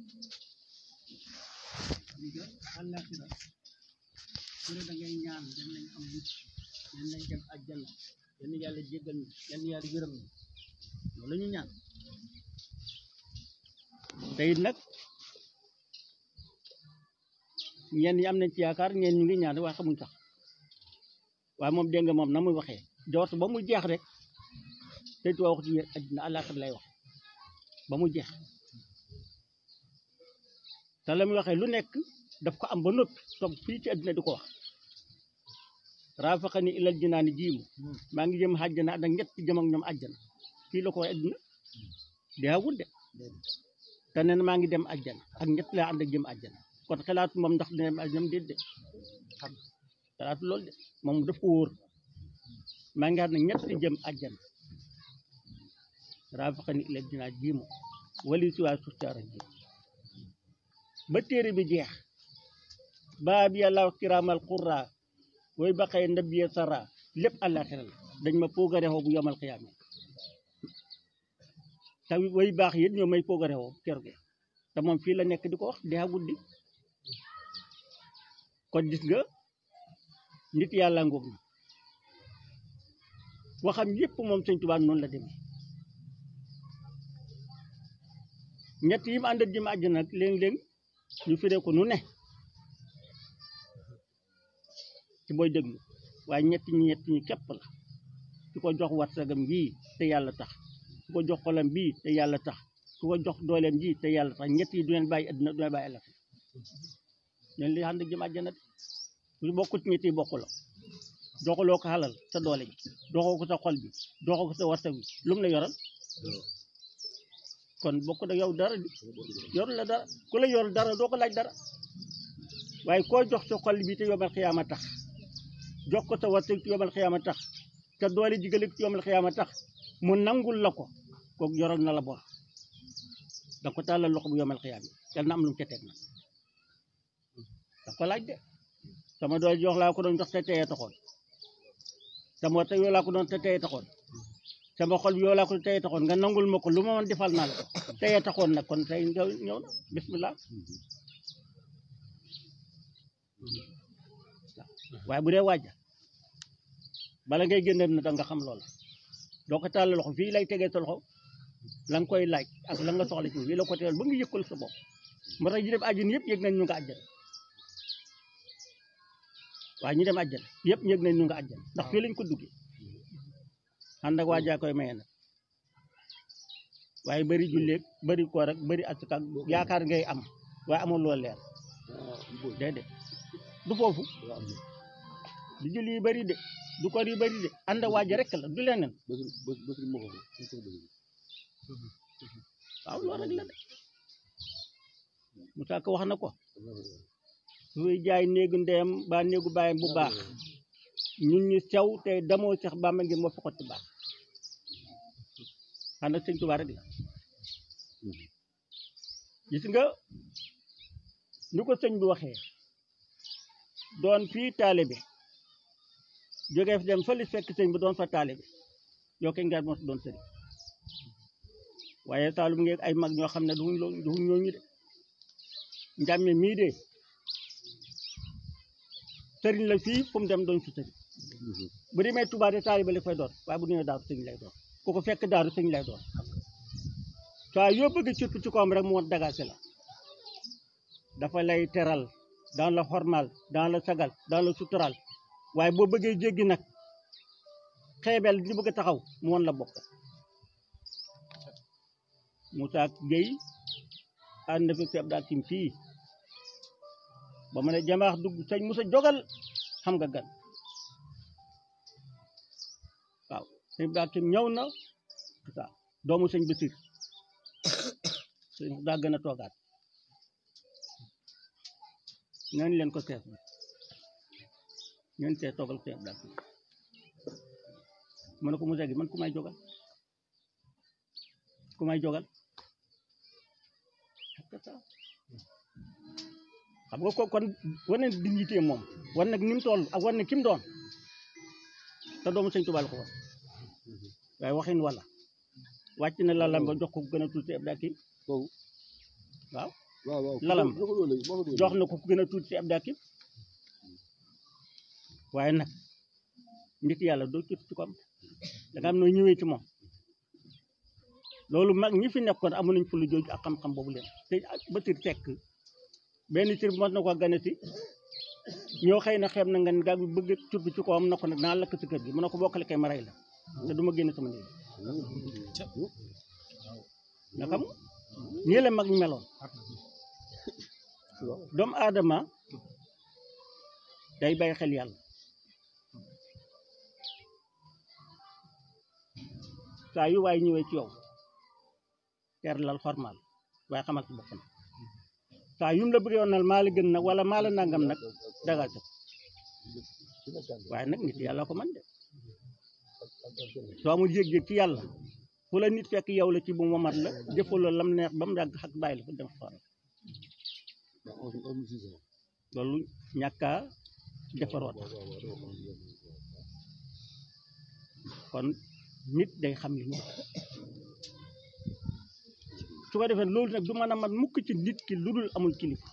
li nga àllaaxira su ne da ngay ñaan yal nañ am mucc yal nañ dem àjjana yal na yàlla jéggal ñu yal na yàlla yërëm ñu loolu la ñu ñaan te it nag ñenn ñi am nañ ci yaakaar ñenn ñu ngi ñaan waaye xamuñ sax waaye moom dégg nga moom na muy waxee jort ba mu jeex rek te tuwaa wax ci yéen àddina àllaaxira lay wax ba mu jeex te la muy waxee lu nekk daf ko am ba noppi toog fii ci àddina di ko wax raafaqani ilal jinaani jiimu maa ngi jëm àjjana ànd ak ñett jëm ak ñoom àjjana fii la ko wax àddina deewul de te nee na maa ngi dem àjjana ak ñett laa ànd ak jëm àjjana kon xalaatu moom ndax dina dem àjjana déet de xam xalaatu loolu de moom daf ko wóor maa ngi ànd ak ñett jëm àjjana raafaqani ilal jinaani jiimu wali si waa suuf caara ji ba téere bi jeex baa bi yàlla kiraamal qurra way ba xëy ndabiye sara lépp àllaaxira la dañ ma poogarewoo bu yomal xiyaame te way baax yit ñoo may poogarewoo kër gi te moom fii la nekk di ko wax dee guddi kon gis nga nit yàlla ngoog na waxam yépp moom sëñ Tuubaa noonu la demee ñett yi mu àndat ji ma àjjana nag léeg-léeg ñu firee ko nu ne ci booy déglu waaye ñett ñi ñett ñi képp la su ko jox warsagam bii te yàlla tax su ko jox xolam bii te yàlla tax su ko jox dooleem ji te yàlla tax ñett yi du leen bàyyi adduna du leen bàyyi àllaxira leen li ànd jëm àjjana de su bokku ci ñett yi bokku la doxaloo ko xalal sa doole ji doxoo ko sa xol bi doxoo ko sa warsag bi lu mu la yoral kon bokk da yow dara di yoru la dara ku la yor dara doo ko laaj dara waaye koo jox sa xol bi te yomal xiyaama tax jox ko sa warsag ci yomal xiyaama tax te doole jigale ci yomal xiyaama tax mu nangul la ko kooku yoral na la bor da ko tàllal loxo bu yomal xiyaam yi yal na am lu mu ca teg na da ko laaj de sama doole jox laa ko doon jox te teye taxoon sama warsag yoo laa ko doon te teye taxoon sama xol bi yow laa ko teye taxoon nga nangul ma ko lu ma mën defal naa la ko teye taxoon nag kon tey ñëw ñëw na bismillah waaye bu dee waaja bala ngay génn na da nga xam loola doo ko tàll loxo fii lay tegee sa loxo la nga koy laaj ak la nga soxla ci fii la ko tegal ba nga yëkkul sa bopp moo tax ñu dem àjjana yëpp yëg nañ ñu nga àjjana waaye ñu dem àjjana yëpp yëg nañ ñu nga àjjana ndax fii lañ ko duggee ànd ak waajaa koy maye nag waaye bëri julleeg bëri koor ak bëri asaka ak yaakaar ngay am waaye amul loo leer déedéet du foofu du julli yu bëri de du koor yu bëri de ànd ak waaja rek la du leneen waaw loolu rek la de Moussa Ka wax na ko suy jaay néegu ndeyam ba néegu baayam bu baax ñun ñu sew te damoo sax bàmba ngir moo fi xotti baax xam nag sëñ Tuubaa rek la gis nga ni ko sëñ bi waxee doon fii taalibe jógee fi dem fële fekk sëñ bi doon fa taalibe yow kay ngaar moo si doon sëriñ waaye taalum ngeen ay mag ñoo xam ne duñ loo duñ ñooñu de njàmme mii de sëriñ la fii fu mu dem doon fi sëriñ bu demee Tuubaa de taalibe la fay doon waaye bu ñëwee daaru sëñ lay doon ku ko fekk daaru sëñ lay doon saa yoo bëgg surtout ci koom rek mu woon dagaase la dafa lay teral dans la xormal dans la sagal dans la sutural waaye boo bëggee jéggi nag xeebel di bëgg a taxaw mu woon la bokk Moussa Gueye ànd na fi seeb daal tim fii ba mu ne jamaax dugg sëñ Moussa jogal xam nga gan waaw sëñ daal tim ñëw na waaw doomu sëñ Basir sëñ daa gën a toogaat ñooñu leen ko seet bi ñooñu see toogal sëñ daal tim mu ne ko Moussa gi man ku may jogal ku may jogal xam nga ko kon war na dignité moom war nag ni mu toll ak war na ki mu doon te doomu sëñ Tuubaa la ko war waaye waxin wala wàcc na la lam ba jox ko gën a tuuti ab daa kii waaw waaw waaw lalam moo ko doon léegi moo ko doon jox na ko ku gën a tuuti si ab dàkkim waaye nag nit yàlla doo tuuti ci ko am da nga am noo ñëwee ci moom loolu mag ñi fi nekkoon amu nañ fu lu jooju ak xam-xam boobu leen te ak ba tir tekk benn tir mos na ko gane si ñoo xëy na xeeb na nga gaa bi bëgg tur bi ci kawam na ko nag naa lakk si kër gi mu ne ko bokkale kay ma rey la te du ma génn sama néeg nga xam nii la mag ñi meloon doomu aadama day bàyyi xel yàlla saa yu waay ñëwee ci yow teer lal xormaal waaye xamal ci bopp nag saa yum la bëggee woon nag maa la gën nag wala maa la nangam nag dagal sa waaye nag nit yàlla ko man de soo amul yëg-yëg ci yàlla fu la nit fekk yow la ci bu mu wamat la jëfaloo lam neex ba mu yàgg xak bàyyi la fa dem xoolal loolu ñàkkaa defaroot kon nit day xam li ñu su ko defee loolu nag du mën a mat mukk ci nit ki lu dul amul kilifa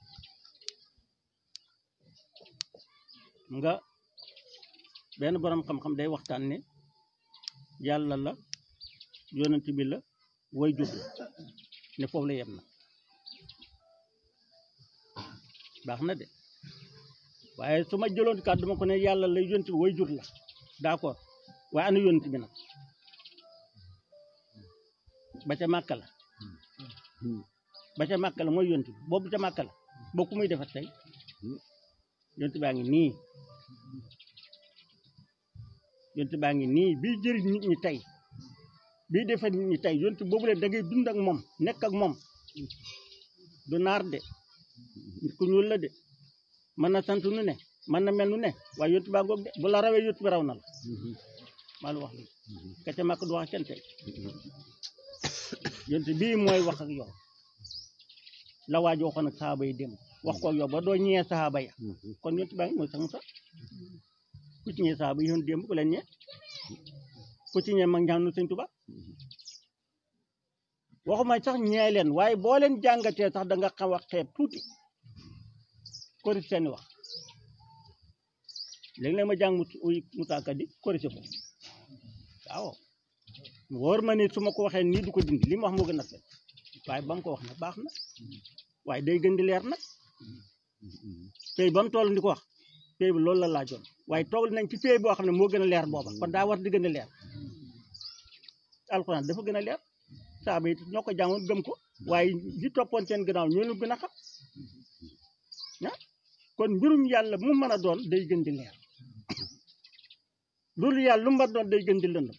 nga benn borom xam-xam day waxtaan ne yàlla la yonent bi la way jur la ne foofu la yem na baax na de waaye su ma jëloon kàddu ma ko ne yàlla la yonent bi way jur la d'accord waaye ana yonent bi nag ba ca màkka la ba ca màkka la mooy yonent bi boobu ca màkka la boo ku muy defat tey yonent baa ngi nii yonent baa ngi nii bii jëriñ nit ñi tey bii defar nit ñi tey yonent boobu leen da ngay dund ak moom nekk ak moom du naar de nit ku ñuul la de mën na sant nu ne mën na mel nu ne waaye yonent baa ngoog de bu la rawee yonent bi raw na la maa la wax li ka ca màkk du wax ak kenn tey yonent bii mooy wax ak yow la waaj waxoon ak saxaaba yi dem wax ko ak yow ba doo ñëwee saxaaba ya kon yonent baa ngi mooy sax mu sax ku ci ñëwee saxaaba yi yoon démb ku leen ñee ku ci ñëwee mag ñaanu sëñ Tuba waxuma sax ñee leen waaye boo leen jàngatee sax da nga xaw a xeeb tuuti korite seeni wax léegi-léeg ma jàng mu uy musaaka di korite ko waaw wóor ma ni su ma ko waxee nii du ko dindi li mu wax moo gën a fet waaye ba mu ko wax na baax na waaye day gën di leer nag pay ba mu toll di ko wax pay bi loolu la laajoon waaye toog nañ ci pay boo xam ne moo gën a leer booba kon daa war di gën a leer alxuraan dafa gën a leer saaba yi ñoo ko jàngoon gëm ko waaye li toppoon seen gannaaw ñoo ñu gën a xam ah kon mbirum yàlla mu mën a doon day gën di leer loolu yàlla lu mu mën a doon day gën di lëndëm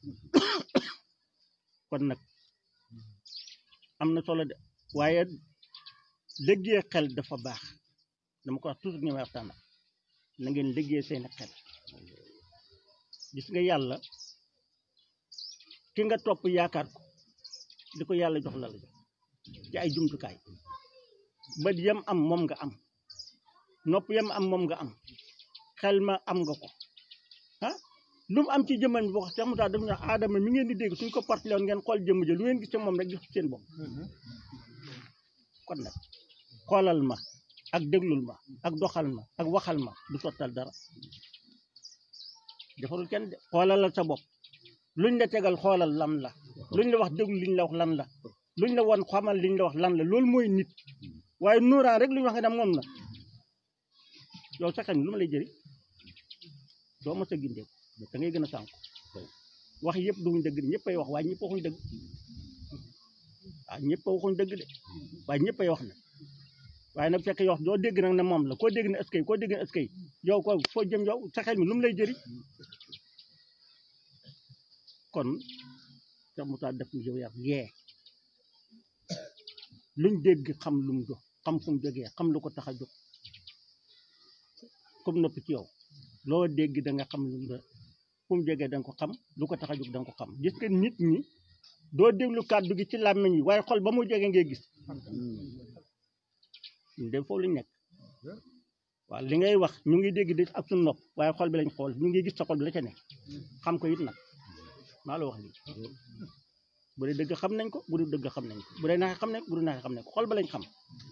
kon nag am na solo de waaye liggéey xel dafa baax dama ko wax toujours ñu may waxtaan na ngeen liggéey seeni xel gis nga yàlla ki nga topp yaakaar ko di ko yàlla jox la la jox ci ay jumtukaay bët yam am moom nga am nopp yam am moom nga am xel ma am nga ko ah lu mu am ci jëmman bi wax Cheikh Moussa daf ñu wax aadama mi ngeen di dégg suñ ko partilé woon ngeen xool jëmm ja lu ngeen gis ci moom rek gis seen bopp kon nag xoolal ma ak déglul ma ak doxal ma ak waxal ma du sottal dara defarul kenn de xoolalal sa bopp luñ la tegal xoolal lan la luñ la wax déglu liñ la wax lan la luñ la won xamal liñ la wax lan la loolu mooy nit waaye nuuraan rek luñ wax nga dem moom la yow sa xel lu ma lay jëriñ doo ma sa gindee da ngay gën a sànku wax yëpp duñ dëgg de ñëpp ay wax waaye ñëpp waxuñ dëgg waaw ñëpp waxuñ dëgg de waaye ñëpp ay wax na waaye nag fekk yow doo dégg nag ne moom la koo dégg ne eskay koo dégg ne eskay yow ko foo jëm yow sa xel mi lu mu lay jëriñ kon sa mutaa def yow yar yee luñ dégg xam lu mu jox xam fu mu jógee xam lu ko tax a jóg comme noppi ci yow loo dégg da nga xam lu mu fu mu jógee da nga ko xam lu ko tax a jóg da nga ko xam gis nga nit ñi doo déglu kàddu gi ci làmmiñ yi waaye xol ba mu jógee ngay gis ñu dem foofu lañ nekk waaw li ngay wax ñu ngi dégg di ak suñu nopp waaye xol bi lañ xool ñu ngi gis sa xol bi la ca nekk xam ko it nag maa la wax lii bu dee dëgg xam nañ ko bu dul dëgg xam nañ ko bu dee naxe xam nañ ko bu dul naxe xam nañ ko xol ba lañ xam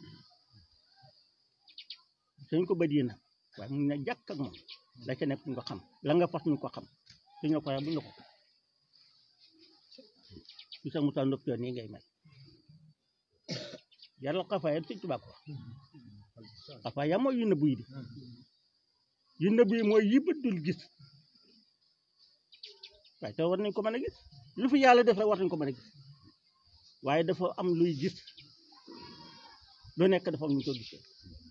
suñ ko bët yi nag waaye mu ne jàkk ak moom la ca nekk ñu ko xam la nga fas ñu ko xam suñ la ko waxee buñ la ko su sa musa ndopp yoon nii ngay mel yaral xafaayam sëñ Tuubaa ko xafaaya mooy yu nëbb yi di yu nëbb yi mooy yi bët dul gis waaye te war nañ ko mën a gis lu fi yàlla def rek war nañ ko mën a gis waaye dafa am luy gis lu nekk dafa am ñu ko gisee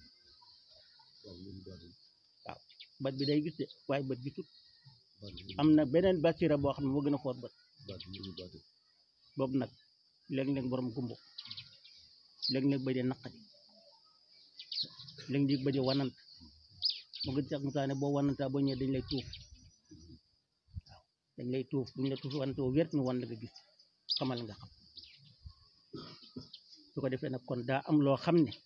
waaw bët bi day gis de waaye bët gisut am na beneen basira boo xam ne moo gën a foor bët boobu nag léeg-léeg borom gumbo léeg-léeg ba dee naqadi léeg-léeg ba dee wanant mu gën sax musaane boo wanantaa boo ñëwee dañ lay tuuf waaw dañ lay tuuf buñ la tuuf wantoo wér ñu wan la nga gis xamal nga xam su ko defee nag kon daa am loo xam ne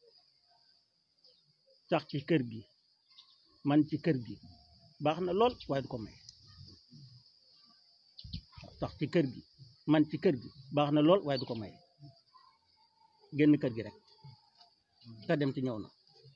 sax ci kër gi man ci kër gi baax na lool waaye du ko may sax ci kër gi man ci kër gi baax na lool waaye du ko may génn kër gi rek te dem ci ñëw na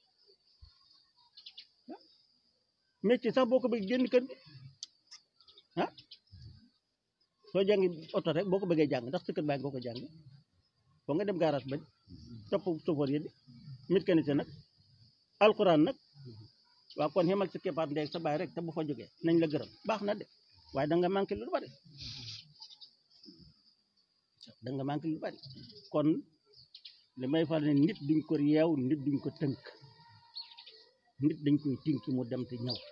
métier sax boo ko bëgg génn kër gi ah soo jàngi oto rek boo ko bëggee jàng ndax sa kër baa nga ko jàng foo nga dem garage bañ topp chauffeur yi di mécanicien nag alxuraan nag waaw kon xemal sa keppaat ndey sa baay rek te bu fa jógee nañ la gërëm baax na de waaye da nga manqué lu bari da nga manqué lu bari kon li may fal ne nit duñ ko yeew nit duñ ko tënk nit dañ koy tinki mu dem te ñëw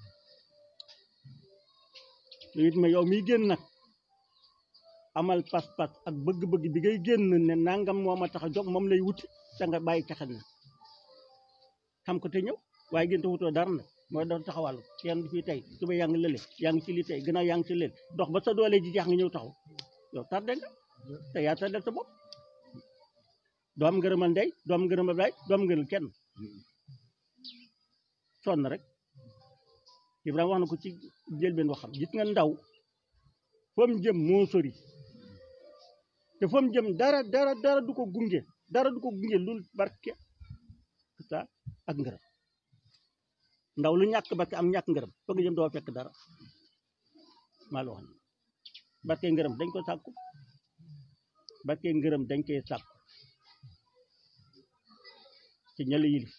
it ma yow miy génn nag amal pas-pas ak bëgg-bëgg bi ngay génn ne nangam moo ma tax a jóg moom lay wuti te nga bàyyi caxat na xam ko te ñëw waaye gën te wutoo dara nag mooy doon taxawal kenn du fii tey suba yaa ngi lële yaa ngi ci li tey gannaaw yaa ngi ci lële dox ba sa doole ji jeex nga ñëw taxaw yow tardé nga te yaa tardé sa bopp doo am ngërëmal ndey doo am ngërëmal baay doo am ngërëmal kenn sonn rek Ibrahima wax na ko ci jëlbeen waxam gis nga ndaw fa mu jëm moo sori te fa mu jëm dara dara dara du ko gunge dara du ko gunge lul barke sa ak ngërëm ndaw lu ñàkk barke am ñàkk ngërëm fa nga jëm doo fekk dara maa la wax ni barke ngërëm dañ ko sàkku barke ngërëm dañ koy sàkku ci ñëla yilif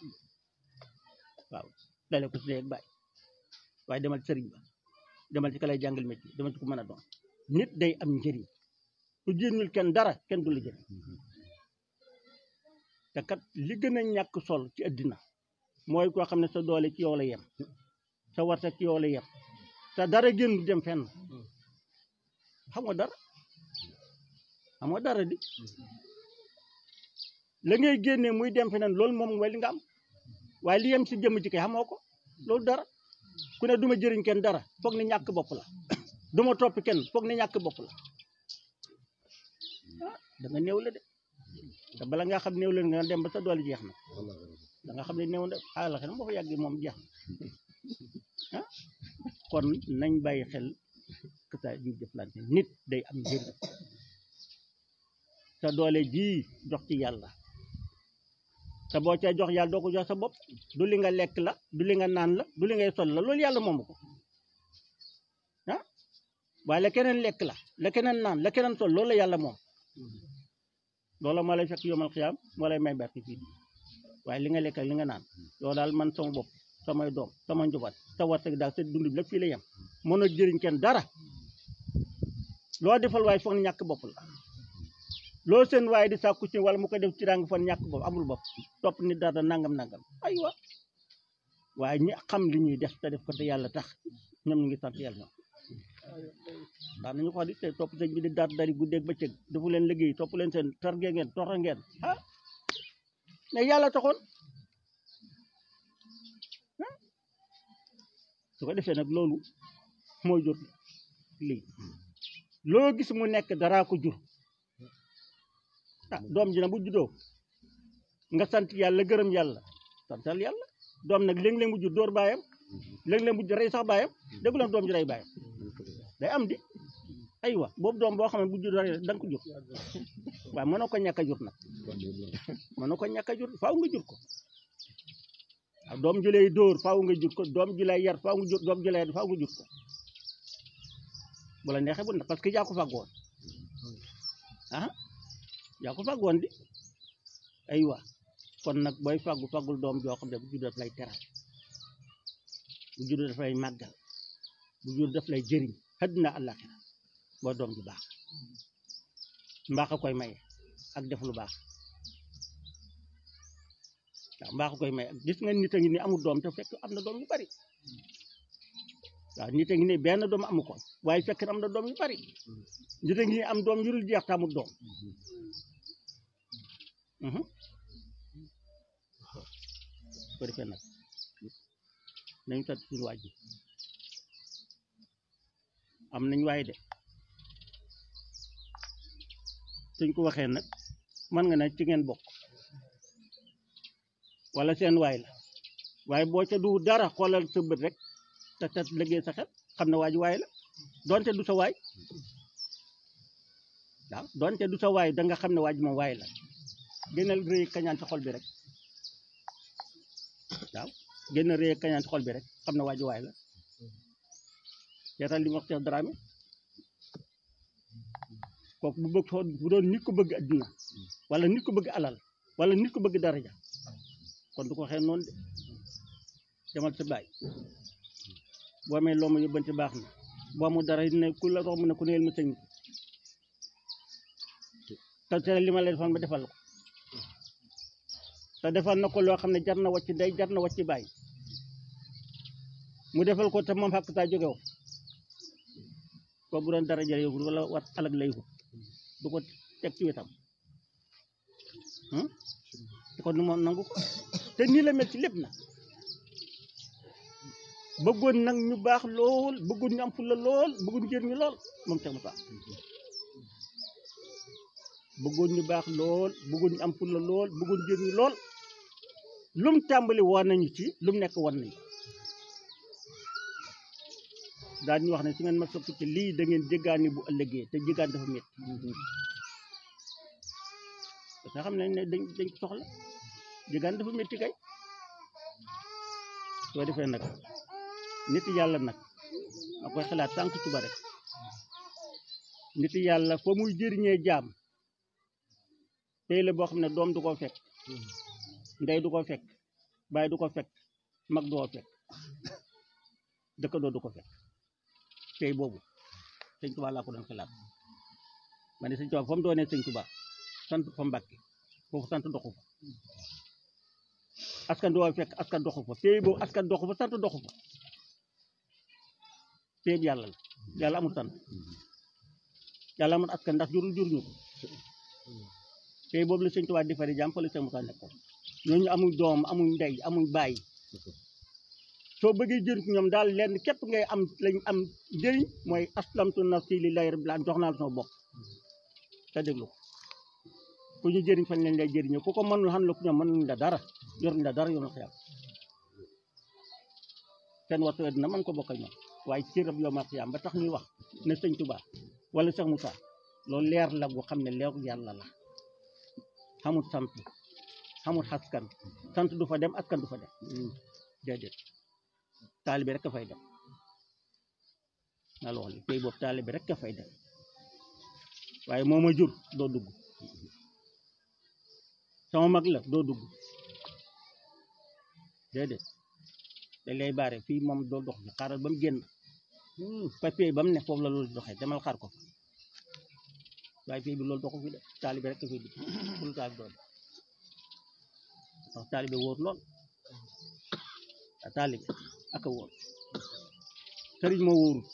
waaw dale ko su dee bàyyi waaye demal ci sëriñ ba demal ci ka lay jàngal métier demal ci ku mën a doon nit day am njëriñ su jénnul kenn dara kenn du la jëriñ te kat li gën a ñàkk sol ci àddina mooy koo xam ne sa doole ci yow la yem sa warta ci yow la yem te dara génn du dem fenn xam nga dara xam nga dara di la ngay génnee muy dem feneen loolu moom mooy li nga am waaye li yem si jëmm ci kay xamoo ko loolu dara ku ne du ma jëriñ kenn dara foog ne ñàkk bopp la du ma topp kenn foog ne ñàkk bopp la ah da nga néew la de te bala nga xam néew la nga dem ba sa doole jeex na da nga xam ne néew na àll xel moo fa yàggee moom jeex na ah kon nañ bàyyi xel que ça ñu jëflante nit day am njëriñ sa doole ji jox ci yàlla te boo cay jox yàlla doo ko jox sa bopp du li nga lekk la du li nga naan la du li ngay sol la loolu yàlla moomu ko ah waaye la keneen lekk la la keneen naan la keneen sol loolu la yàlla moom loola moo lay fekk yomal xiyaam moo lay may barke fii waaye li nga lekk ak li nga naan yow daal man sama bopp samay doom sama njaboot sa warteg daal sa dund bi lépp fii la yem mën a jëriñ kenn dara loo defal waaye foog ne ñàkk bopp la loo seen waaye di sàkku ci wala mu ko def ci rang fan ñàkk bopp amul bopp topp ni dara nangam nangam aywa waaye ñi xam li ñuy def te def ko te yàlla tax ñoom ñu ngi sant yàlla ñoom daan nañu ko wax di te topp sëñ bi di daat dari guddeeg bëccëg defu leen liggéey topp leen seen targe ngeen toxa ngeen ah mais yàlla taxoon su ko defee nag loolu mooy jur lii loo gis mu nekk daraa ko jur ah doom ji na bu juddoo nga sant yàlla gërëm yàlla santal yàlla doom nag léeg-léeg mu jur dóor baayam léeg-léeg mu rey sax baayam déggu leen doom ji rey baayam day am di aywa boobu doom boo xam ne bu jur rek da nga ko jur waaye mënoo ko ñàkk a jur nag mënoo ko ñàkk a jur faaw nga jur ko waaw doom ju lay dóor faaw nga jur ko doom ju lay yar faaw nga jur doom ju lay yar faaw nga jur ko bu la neexee bu na parce que yaa ko fàggoon ah yaa ko fàggoon di aywa kon nag booy fàggu fàggul doom joo xam ne bu jur daf lay teral bu jur daf lay màggal bu jur daf lay jëriñ àddina àllaaxira boo doom ju baax mbaax a koy maye ak def lu baax waaw mbaax a koy maye gis nga nit a ngi ni amul doom te fekk am na doom yu bari waaw nit a ngi ni benn doom amu ko waaye fekk am na doom yu bari nit a ngi ni am doom yu dul jeex te amul doom ko defee nag nañu sant suñu waaj ji am nañ waaye de suñ ko waxee nag mën nga ne ci ngeen bokk wala seen waay la waaye boo ca du dara xoolal sa bët rek te te liggéey sa xel xam ne waaj waay la donte du sa waay waaw donte du sa waay da nga xam ne waaj moom waay la gënal rëy kañaan ci xol bi rek waaw gën a rëy kañaan ci xol bi rek xam ne waaj waay la seetal li mu wax Cheikh Dramé kooku bu bëgg bu doon nit ko bëgg adduna wala nit ko bëgg alal wala nit ko bëgg daraja kon du ko waxee noonu de demal sa baay boo amee loo ma yóbbante baax na boo amul dara ne ku la romb ne ku neel ma sëñ te te li ma la defoon ba defal ko te defal na ko loo xam ne jar na wàcc ndey jar na wàcc baay mu defal ko te moom xàq taa jógew ko bu doon daraja lay wut wala wat alag lay wut du ko teg ci wetam kon nu moom nangu ko te nii la mel ci lépp na bëggoon nag ñu baax lool bëggoon ñu am fulla lool bëggoon jëriñu lool moom Cheikh Moussa bëggoon ñu baax lool bëggoon ñu am fulla lool bëggoon jëriñu lool lum tàmbali woon nañu ci lum nekk woon nañu daal ñu wax ne su ngeen ma sopp ci lii da ngeen jéggaani bu ëllëgee te jéggaan dafa métti parce que xam nañ ne dañ dañ ko soxla jéggaan dafa métti kay soo defee nag nit yàlla nag ma koy xalaat tànk suba rek nit yàlla fa muy jëriñee jaam tey la boo xam ne doom du ko fekk ndey du ko fekk baay du ko fekk mag du ko fekk dëkkandoo du ko fekk tey boobu sëñ Tuba laa ko doon xalaat ma ne sëñ Tuba fa mu doonee sëñ Tuba sant fa Mbàkke foofu sant doxu fa askan du fekk askan doxu fa tey boobu askan doxu fa sant doxu fa tey yàlla la yàlla amul sant yàlla amul askan ndax jurul jur ñu ko tey boobu la sëñ Tuba di fari jàmm fa la sëñ Musaa nekkoon ñooñu amuñ doom amuñ ndey amuñ bàyyi soo bëggee jëriñ ci ñoom daal lenn képp ngay am lañ am njëriñ mooy aslamtu nafsi lillahi rabbil alamin jox naa la sama bopp te déglu ko ku ñu jëriñ fan lañ lay jëriñoo ku ko mënul xam la ku ñoom mënuñ la dara yoruñ la dara yoonu xiyam seen waxtu dina mën ko bokk ak ñoom waaye ci rab yow ma xiyam ba tax ñuy wax ne sëñ Tuba wala Cheikh Moussa loolu leer la gu xam ne leeru yàlla la xamul sant xamul askan sant du fa dem askan du fa dem déedéet taalibe rek a fay dem alors li tey boobu taalibe rek a fay dem waaye moo ma jur doo dugg sama mag la doo dugg déedéet dañ lay baare fii moom doo dox bi xaaral ba mu génn papier ba mu ne foofu la loolu doxee demal xaar ko waaye fii bi loolu doxu fi de taalibe rek a fay dugg pour taalibe doo wax taalibe wóor lool a taalibe ak a wóor sëriñ moo wóorut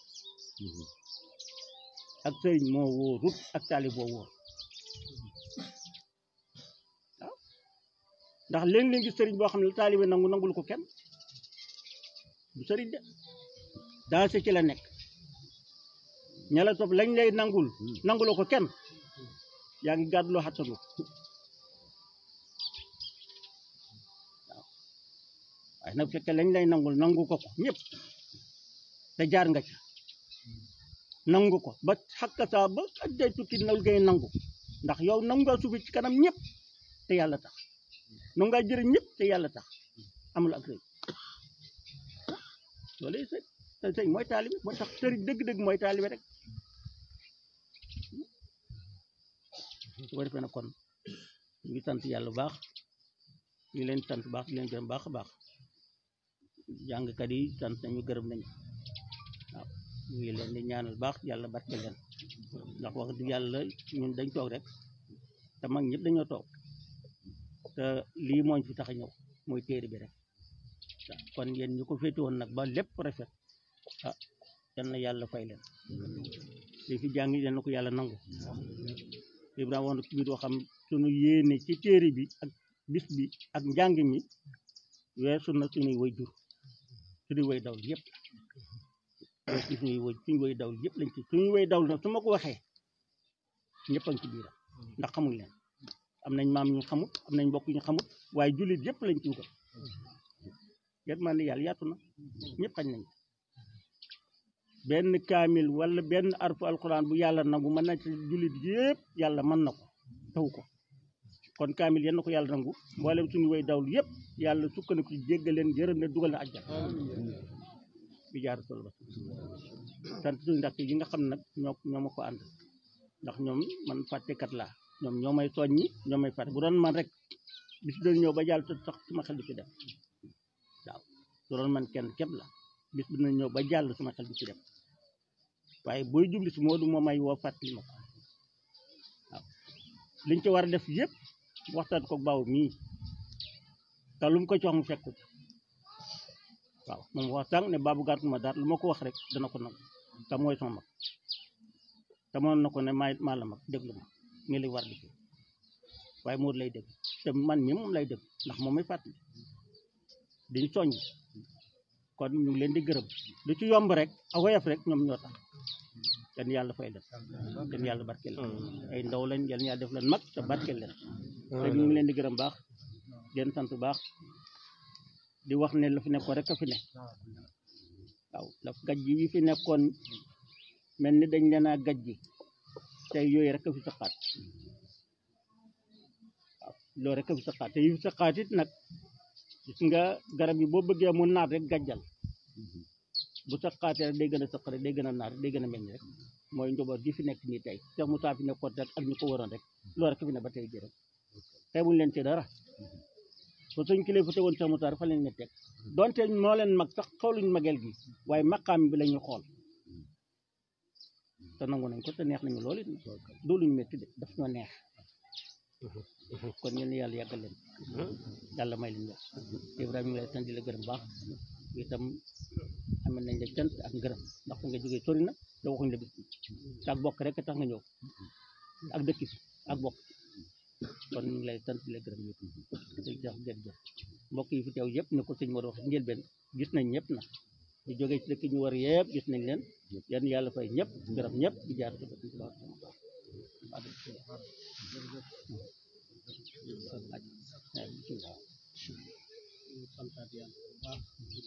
ak sëriñ moo wóorut ak taalibe boo wóor waaw ndax léeg-léeg gis sëriñ boo xam ne taalibe nangu nangul ko kenn du sëriñ de daa se ci la nekk ña la topp lañ lay nangul nanguloo ko kenn yaa ngi gàdduloo xattanu waaw waaye nag fekkee lañ lay nangul nangu ko ko ñëpp te jaar nga ca nangu ko ba xakka saa ba ak day tukki nal ngay nangu ndax yow nangu nga suufi ci kanam ñëpp te yàlla tax nangu ngaa jëriñ ñëpp te yàlla tax amul ak rëy loolu sëñ te sëñ mooy taalibe moo tax sëriñ dëgg-dëgg mooy taalibe rek su ko defee nag kon ñu ngi sant yàlla bu baax ñu leen sant baax di leen gërëm baax a baax jàngkat yi sant nañu gërëm nañu waaw ñu ngi leen di ñaanal baax yàlla barke leen ndax wax dëgg yàlla ñun dañ toog rek te mag ñëpp dañoo toog te lii mooñ fi tax a ñëw mooy téere bi rek waaw kon yéen ñu ko féete woon nag ba lépp rafet ah yal na yàlla fay leen li fi jàng yal na ko yàlla nangu Ibrahima wax na ci biir waxam sunu yéene ci téere bi ak bis bi ak njàng mi weesu na suñuy way jur suñuy way dawl yëpp weesu suñuy way suñuy way dawl yëpp lañ ci suñuy way dawl nag su ma ko waxee ñëpp a ngi ci biiram ndax xamuñ leen am nañ maam ñu xamut am nañ mbokk ñu xamut waaye jullit yëpp lañ ci wutal yet maa ne yàlla yaatu na ñëpp xañ nañ benn kaamil wala benn arfu alquran bu yàlla nangu mën na ci jullit yëpp yàlla mën na ko taw ko kon kaamil yenn ko yàlla nangu mboolem suñu way dawlu yëpp yàlla sukkandiku ci jéggal leen yërëm ne dugal na àjjana bi jaar sol ba sant suñu ndax yi nga xam nag ñoo ñoo ma ko ànd ndax ñoom man fàttekat laa ñoom ñoo may soññi ñoo may fàtte bu doon man rek bis doon ñëw ba jàll sax suma xel di ci dem waaw bu doon man kenn képp la bis dina ñëw ba jàll suma xel di ci dem waaye booy jubli si Moodu moo may woo fàttali ma ko waaw liñ ci war a def yëpp waxtaan ko baaw mii te lu mu ko jox mu fekk ko waaw moom wax sànq ne baabu gàtt ma daal lu ma ko wax rek dana ko nangu te mooy sama mag te mënoon na ko ne maa maa la mag déglu ma nii lay war di fi waaye Moodu lay dégg te man mii moom lay dégg ndax moom may fàttali diñ soññ kon ñu ngi leen di gërëm lu ci yomb rek a woyof rek ñoom ñoo tax yan yàlla fay def yan yàlla barkeel leen ay ndaw lañ yan yàlla def leen mag te barkeel leen te ñu ngi leen di gërëm baax di leen sant baax di wax ne la fi nekkoon rek a fi ne waaw daf gaj ji yi fi nekkoon mel ni dañ leen a gaj ji tey yooyu rek a fi saqaat waaw loolu rek a fi saqaat te yi fi saqaat it nag gis nga garab yi boo bëggee mu naat rek gàjjal bu saqaatee rek day gën a saq rek day gën a naat rek day gën a mel ni rek mooy njaboot gi fi nekk nii tey Cheikh Moussa fi nekkoon rek ak ñu ko waroon rek loolu rek fi ne ba tey jii rek xeebuñ leen ci dara so suñ kilifa teewoon Cheikh Moussa fa leen ne teg donte moo leen mag sax xooluñ magel gi waaye maqaam bi la ñuy xool te nangu nañ ko te neex nañu loolu it du luñ métti de daf ñoo neex kon yéen yàlla yàggal leen yàlla may leen yàlla Ibrahima ñu ngi lay sant di la gërëm baax itam amal nañ la cant ak ngërëm ndax fu nga jógee sori na te waxuñ la bis te ak bokk rek tax nga ñëw ak dëkk bi ak bokk kon ñu ngi lay sant di la gërëm yëpp di jox jërëjëf mbokk yi fi teew yëpp ne ko sëñ Modou wax njëlbeen gis nañ ñëpp na di jógee ci dëkk ñu war yëpp gis nañ leen yan yàlla fay ñëpp gërëm ñëpp di jaar ci dëkk baax santaat yàlla bu baax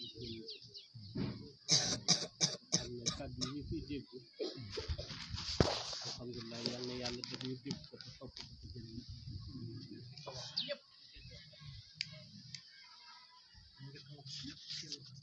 xam ne kàddu yi ñu fiy dégg alhamdulilah yal na yàlla def ñu dégg ko te topp ko te jëriñ ñëpp